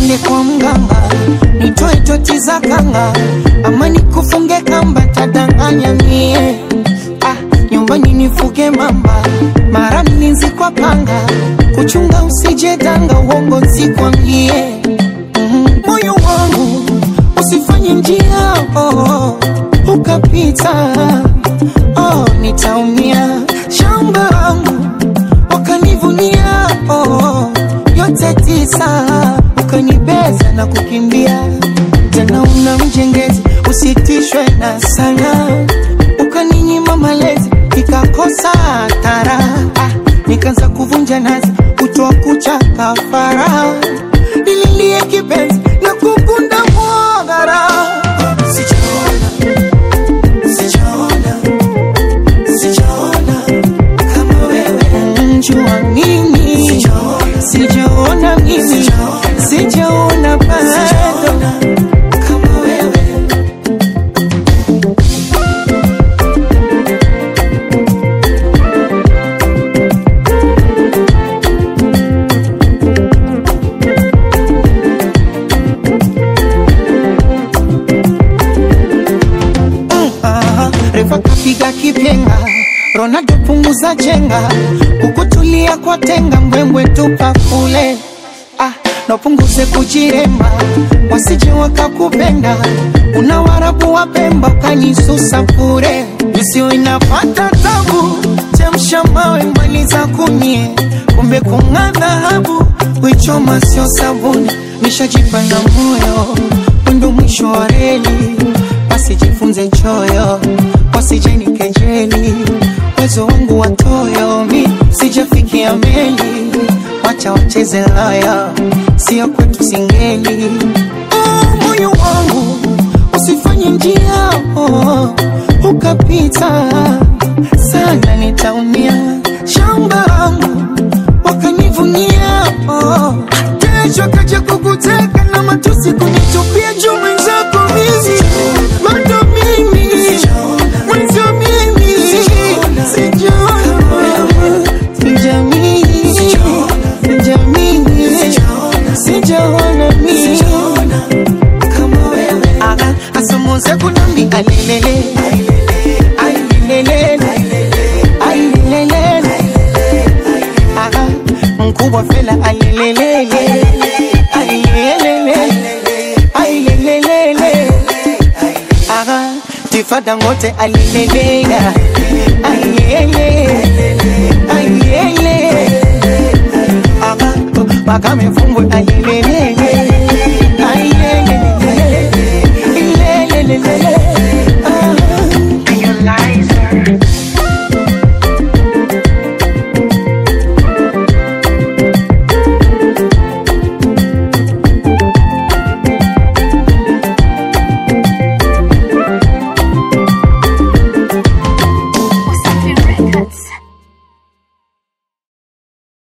twende kwa mganga, nitoe toti za kanga, ama nikufunge kamba, tadanganya mie ah, nyumbani nifuge mamba, mara mlinzi kwa panga, kuchunga usije danga, uongo nsikwambie mm, moyo wangu usifanye njia oh, ukapita oh, nitaumia shamba wangu wakanivunia oh, yote tisa ukanibeza na kukimbia tena una mjengezi usitishwe na sana ukaninyima malezi ikakosa tara ah, nikaanza kuvunja nazi kutoa kucha kafara nililie kipenzi na kukunda mwagara sijaona sijaona sijaona kama wewe njua mimi sijaona mimi sijaona bado kama wewe Aha, refa kapiga kipenga Ronaldo punguza chenga kukutulia kwa tenga mbwembwe tupa kule ah, napunguze kujiremba wasije wakakupenda una warabu wa Pemba ukanyisusa bure isiyo inapata tabu chemsha mawe maliza kunie kumbe kung'aa dhahabu wichoma sio sabuni nishajipa na moyo ndo mwisho wa reli wasijifunze choyo wasijeni kejeli uwezo wangu watoyo mi sijafikia meli wacha wacheze loyo sio kwetu singeli oh, moyo wangu usifanye njia oh, ukapita sana nitaumia shamba wangu wakanivunia oh. kesho kaja kukuteka na matusi kunitupia juu mwenzako mizi bado mimi mwenzo mimi sijaona wewe sijamini sijamini sijaona mimi kama wewe Aha, asamoze kunambi alelele ailelele ailelele Aha, mkubwa fela alelelele ailelele ailelele Aha, tifada ngote alilelela ailele ailele Aha, makame fumbwe alelelele